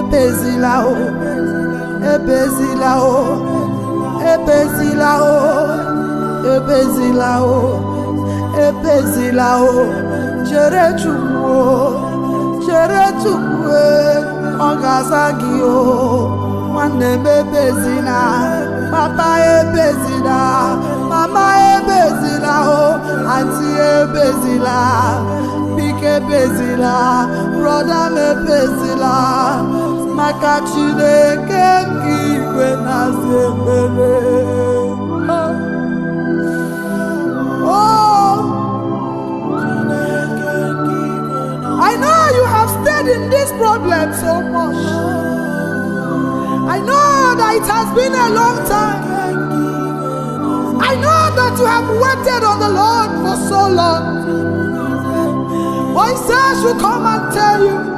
ebezila o ebezila o ebezila o ebezila o ebezila o chere chukwu o chere chukwu e, ọ ga-aza gị o nwanne m ebezila papa ebezila mama ebezila o anti ebezila biko ebezila brọda m ebezila maka chineke nke igwe na-aza ekpere oh I know you have stayed in this problem so much. I know that it has been a long time. I know that you have waited on the Lord for so long. But he says, should come and tell you